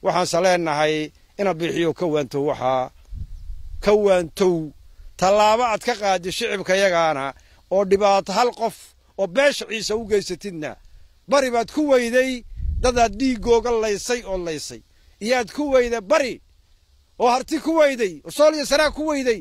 waxaanse leenahay ina bixiyo ka waantow waxaa ka waantow tallaabo aad ka qaadi shicibkayagaana oo dhibaato hal qof oo beesha ciise u geysatidna bari baad ku weyday dadaad dhiiggooga laysay oo laysay iyaad ku weyda bari oo harti ku weyday oo sooliya saraa ku weyday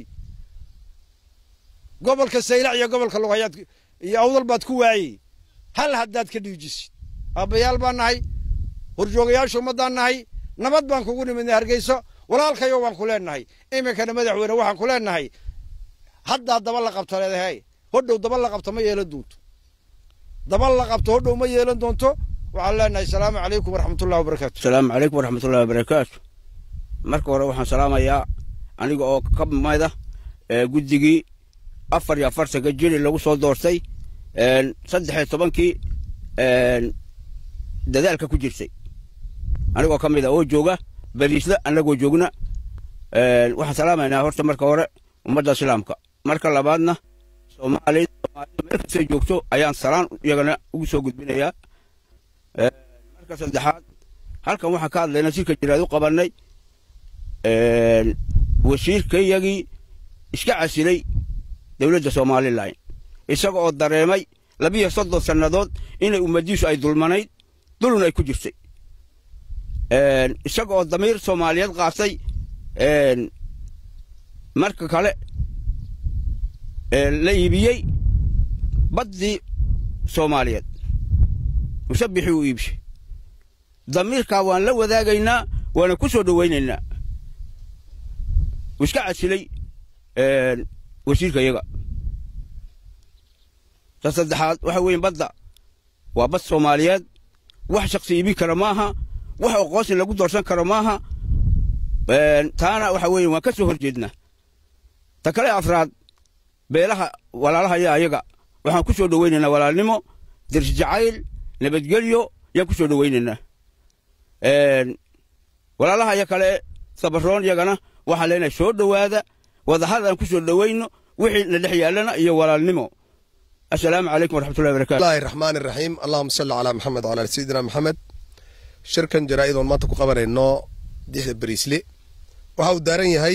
gobolka saylac iyo gobolka lugayaad iyo awdal baad ku waayey hal haddaad ka dhiijisid aabbayaal baan nahay horjoogayaasha ummaddaan nahay nabad baan kugu nimidnay hargeyso walaalkayo waan ku leenahay iminkana madaxweyne waxaan ku leenahay haddaa daba la qabto leedahay hodhow daba la qabto ma yeelan doonto daba la qabto hodhow ma yeelan doonto waxaan leenahay salaamu calaykum waraxmatullahi wabarakaatu asalaamu calaykum waraxmatullahi wabarakaatu marka hore waxaan salaamayaa aniga oo ka mida guddigii afar iyo afartanka jiri lagu soo doortay saddex iyo tobankii dadaalka ku jirtay anigoo ka mid a oo jooga bariisla annagoo joogna waxaan salaamaynaa horta marka hore ummadda islaamka marka labaadna soomaalida soomaalida meel kastay joogto ayaan salaan iyagana ugu soo gudbinayaa marka saddexaad halkan waxaan ka hadlaynaa sirka jiraad u qabannay wasiirkayagii iska casilay dowladda somalilan isaga oo dareemay labiyo soddon sannadood inay ummadiisu ay dulmanayd dulun ay ku jirtay isaga oo damiir soomaaliyeed qaatay marka kale la iibiyey baddii soomaaliyeed musabixii uu iibshay damiirkaa waan la wadaagaynaa waana ku soo dhowaynaynaa uu iska casilay wasiirka iyaga ta saddexaad waxa weeye badda waa bad soomaaliyeed wax shaksi iibin kara maaha wax oqoosin lagu doorsan karo maaha taana waxa weeye waan ka soo hor jeednaa ta kale afraad beelaha walaalaha ya ayaga waxaan ku soo dhowaynaynaa walaalnimo dirsi jacayl nabadgelyo yaan ku soo dhowaynaynaa walaalaha ya kale sabaroon yagana waxaan leenahay soo dhowaada wadahadaan ku soo dhowayno wixii na dhex yaallana iyo walaalnimo السلام عليكم ورحمة الله وبركاته الله الرحمن الرحيم اللهم صل على محمد وعلى سيدنا محمد shirkan jaraa'id oon maanta ku qabanayno dixda bariisle waxa uu daaran yahay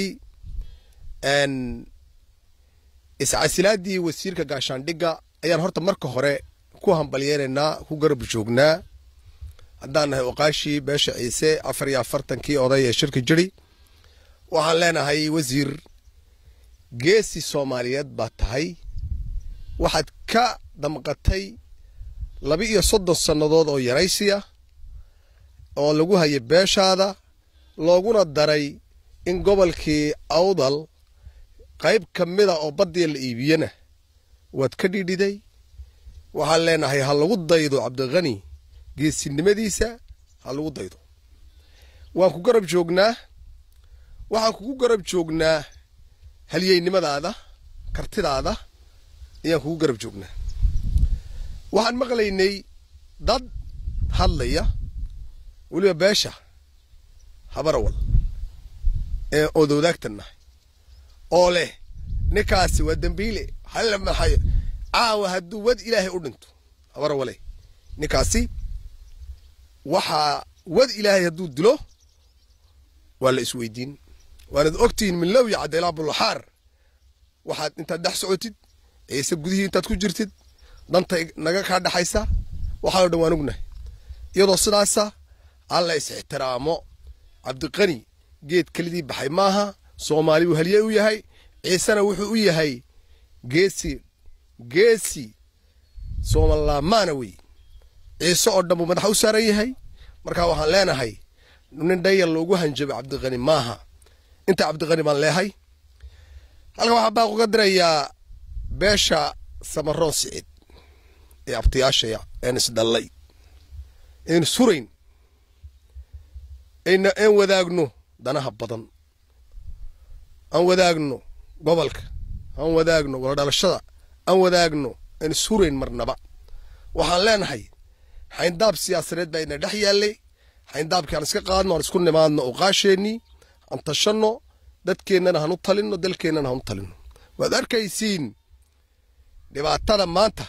iscasilaadii wasiirka gaashaandhigga ayaan horta marka hore ku hambalyeynaynaa ku garab joognaa haddaan nahay oqaashii beesha ciise afar iyo afartankii oday ee shirka jiri waxaan leenahay wasiir geesi soomaaliyeed baa tahay waxaad ka damqatay laba iyo soddon sannadood oo yaraysiya oo lagu hayay beeshaada looguna daray in gobolkii awdal qayb ka mida oo baddii la iibiyena waad ka dhidhiday waxaan leenahay ha lagu daydo cabdikhani geesinimadiisa ha lagu daydo waan ku garab joognaa waxaan kugu garab joognaa halyeynimadaada kartidaada ayaan kugu garab joognaa waxaan maqlaynay dad hadlaya weliba beesha habarawal ee odowdaagtan nahay oo leh ninkaasi waa dembiile halla maxayo caawa hadduu wad ilaahay u dhinto habarawale ninkaasi waxaa wad ilaahay hadduu dilo waa la isweydiin waanad ogtihiin min low yacda ilaa bulaxaar waxaad intaad dhex socotid ciise gudihii intaad ku jirtid danta naga kaa dhaxaysa waxaao dhan waan ognahay iyadoo sidaasa alla is-ixtiraamo cabdiqani geed kelidii baxay maaha soomaali buu halye u yahay ciisena wuxuu u yahay geesi geesi soomalaamaana wey ciise oo dhan buu madaxa u saaran yahay markaa waxaan leenahay nin dhayal loogu hanjabay cabdiqani maaha inta cabdiqani baan leehay halkan waxaa baaq uga dirayaa beesha samaroon sicid ee abtayaashaya een isdhallay een surayn een wadaagno danaha badan aan wadaagno gobolka aan wadaagno waladhalashada aan wadaagno een surayn marnaba waxaan leenahay xayndaab siyaasadeed baa ina dhex yaallay xayndaabkii aan iska qaadno aan isku nimaadno oqaasheennii aan tashanno dadkeennana hanu talinno dalkeennana hanu talinno waad arkaysiin dhibaatada maanta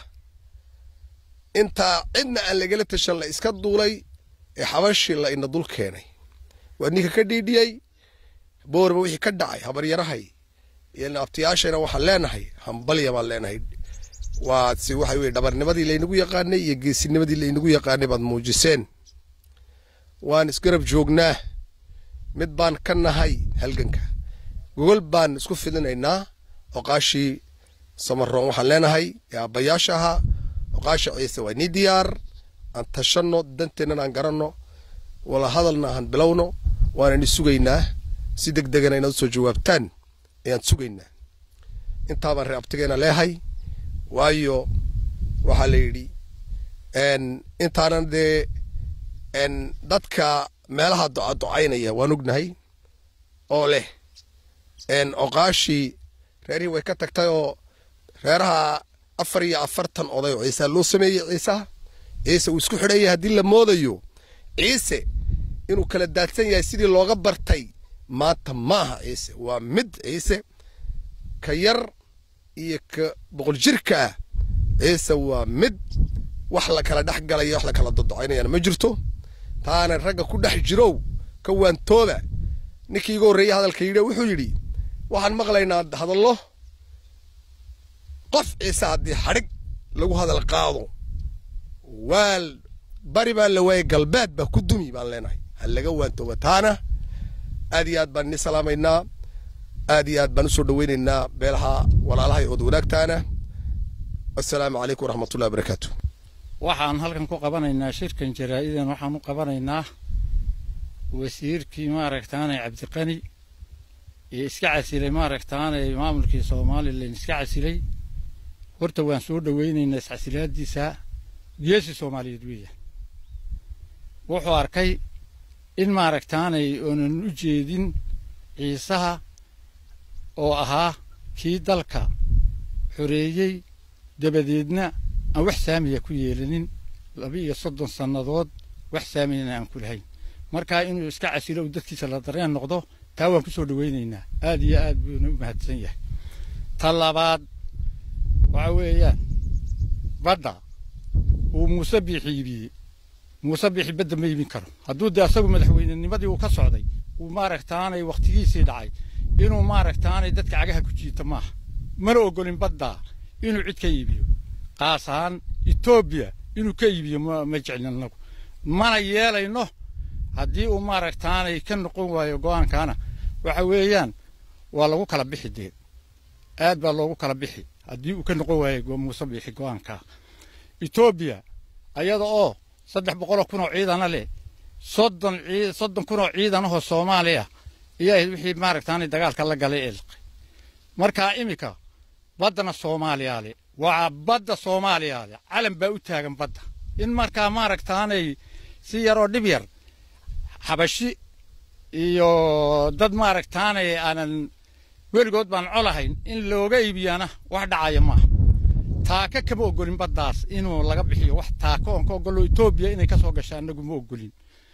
intaa cidna aan lagala tashan la iska duulay ee xabashii la ina dul keenay waa ninka ka dhiidhiyey boorba wixii ka dhacay habaryarahay iyo naabtayaashayna waxaan leenahay hambalya baan leenahay waa si waxa weye dhabarnimadii laynagu yaqaanay iyo geesinimadii laynagu yaqaanay baad muujiseen waan isgarab joognaa mid baan ka nahay halganka gogol baan isku fidinaynaa oqaashii samaroon waxaan leenahay ee aabbayaasha ahaa oqaasha ciise waa nii diyaar aan tashanno danteennan aan garanno wala hadalna aan bilowno waanani sugaynaa si deg degana inaad usoo jawaabtaan ayaan sugaynaa intaabaan ree abtigeena leehay waayo waxaa la yidhi intaanan dee dadka meelaha ducaducaynaya waan ognahay oo leh oqaashii reerihii way ka tagtay oo reeraha afar iyo afartan oday oo ciisa loo sameeyey ciisaha ciise uu isku xidhanyay haddii la moodayo ciise inuu kala daadsan yahay sidii looga bartay maanta maaha ciise waa mid ciise ka yar iyo ka boqol jirka ah ciise waa mid wax la kala dhex galaya wax la kala dodocaynayana ma jirto taana ragga ku dhex jirow ka waantooda ninkii iga horreeyey hadalka yidhi wuxuu yidhi waxaan maqlaynaa hadallo qof ciise haddii xadhig lagu hadal qaado waa bari baa la waayey galbeed baa ku dumi baan leenahay ha laga waantooba taana aad iyo aad baan ini salaamaynaa aad iyo aad baan usoo dhaweynaynaa beelaha walaalaha ood wanaagtaana assalaamu calaykum waraxmatullahi wabarakaatu waxaan halkan ku qabanaynaa shirkan jaraa-idan waxaan u qabanaynaa wasiirkii maaragtaanay cabdiqani ee iska casilay maaragtaanay maamulkii somalilan iska casilay horta waan soo dhaweynaynaa iscasilaadiisa geesi soomaaliyeed weeyaan wuxuu arkay in maaragtaanay oonan u jeedin ciisaha oo ahaa kii dalka xoreeyey dabadeedna aan wax saamiya ku yeelanin laba iyo soddon sannadood wax saamiyana aan ku lahayn markaa inuu iska casilo uu dadkiisa la dareen noqdo taa waan ku soo dhaweynaynaa aad iyo aad buuna u mahadsan yahay ta labaad waxa weeyaan badda uu muuse biixi iibiyey muuse biixi badda ma iibin karo hadduu dee asagu madaxweynenimadii uu ka socday uu maaragtaanay wakhtigiisii dhacay inuu maaragtaanay dadka cagaha ku jiita maaha mana ogolin badda inuu cid ka iibiyo qaas ahaan etoobiya inuu ka iibiyo ma jeclin annagu mana yeelayno haddii uu maaragtaanay ka noqon waayo go-aankaana waxa weeyaan waa lagu kala bixi dee aad baa loogu kala bixi haddii uu ka noqon waayo muuse biixi go-aankaa etoobiya ayada oo saddex boqoloo kun oo ciidana leh soddon soddon kun oo ciidanahoo soomaaliya iyo wixii maaragtaanay dagaalka la galay ee liqay markaa iminka baddana soomaaliyaa le waa badda soomaaliyaa le calan baa u taagan badda in markaa maaragtaanay si yaroo dhib yar xabashi iyo dad maaragtaanay aanan weligood baan colahayn in looga iibiyaana wax dhacaya maaha taaka kama ogolin baddaas inuu laga bixiyo wax taako oon ka ogolo etoobiya inay ka soo gasha annagu ma ogolin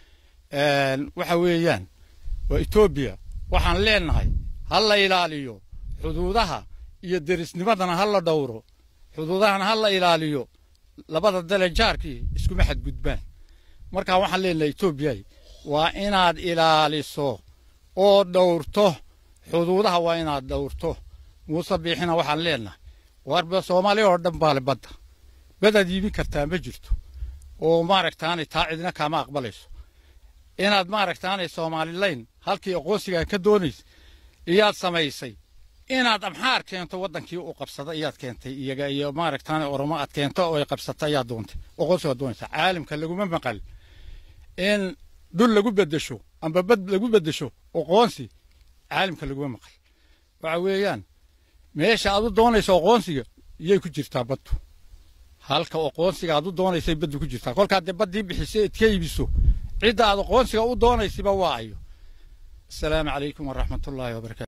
waxa weeyaan waa etoobiya waxaan leenahay ha la ilaaliyo xuduudaha iyo derisnimadana ha la dhowro xuduudahana ha la ilaaliyo labada dale jaarkii iskuma xadgudbaan markaa waxaan leenahay etoobiya waa inaad ilaaliso oo dhowrto xuduudaha waa inaad dhowrto muuse biixina waxaan leenahay warba soomaaliya oo dhan baale badda badaad iibin kartaa ma jirto oo maaragtaanay taa cidina kaama aqbalayso inaad maaragtaanay soomaalilayn halkii aqoonsigaan ka doonaysa iyaad samaysay inaad amxaar keento waddankii u qabsada iyaad keentay iyaga iyo maaragtaanay oromo aad keento oo ay qabsata ayaad doontay aqoonsigaad doonaysa caalamka laguma maqal in dhul lagu beddesho amba bad lagu beddesho aqoonsi caalamka laguma maqal waxa weeyaan meesha aad u doonayso aqoonsiga iyay ku jirtaa baddu halka aqoonsiga aad u doonaysay baddu ku jirtaa kolkaa dee baddii bixisay eed ka iibiso cidda aad aqoonsiga u doonaysiba waa ayo asalaamu calaykum waraxmatullaahi wabarakatu